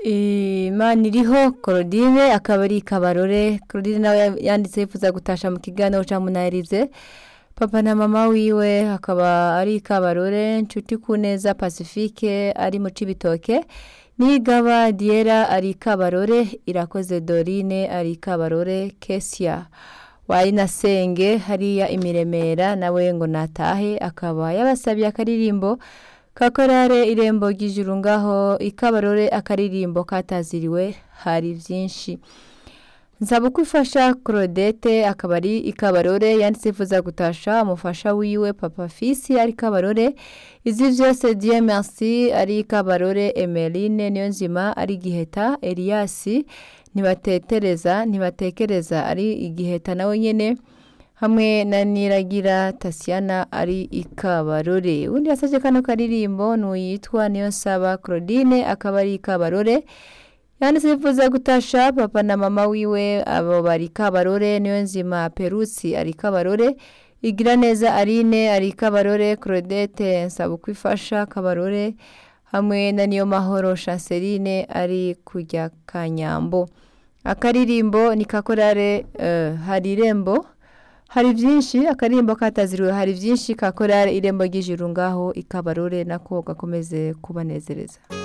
imana iriho Claudine akaba ari kabarore Claudine nawe yanditse yifuza gutasha mu kiganiro ca munarize papa na mama wiwe akaba ari kabarore nshuti kuneza pacifique ari mu cibitoke nigaba diera ari kabarore irakoze dorine ari kabarore kesia wari na senge hariya imiremera nawe ngo natahe akaba yabasabye akaririmbo kakorare irembo ry'ijuru ngaho ikabarore akaririmbo kataziriwe hari byinshi nsaba kwifasha Claudette akaba ari ikabarore yanditse ifuza gutasha umufasha wiwe papa fisi ari kabarore izi byose Dieu merci ari ikabarore Emeline niyo nzima ari giheta Elias ntibatetereza ntibatekereza ari igiheta nawe nyene hamwe na niragira Tasiana ari ikabarore undi yasabye kano karirimbo n'uyitwa niyo nsaba Claudine akaba ari ikabarore yanditse yifuza gutasha papa na mama wiwe abo bari kabarore niyo nzima perusi ari kabarore igira neza arine ari kabarore claudette nsaba kwifasha kabarore hamwe na niyo mahoro chanceline ari kujya kanyambo akaririmbo ni kakorare uh, hari irembo hari byinshi akaririmbo kataziriwe hari byinshi kakorare irembo ry'ijuru ngaho ikabarore nako gakomeze kubanezereza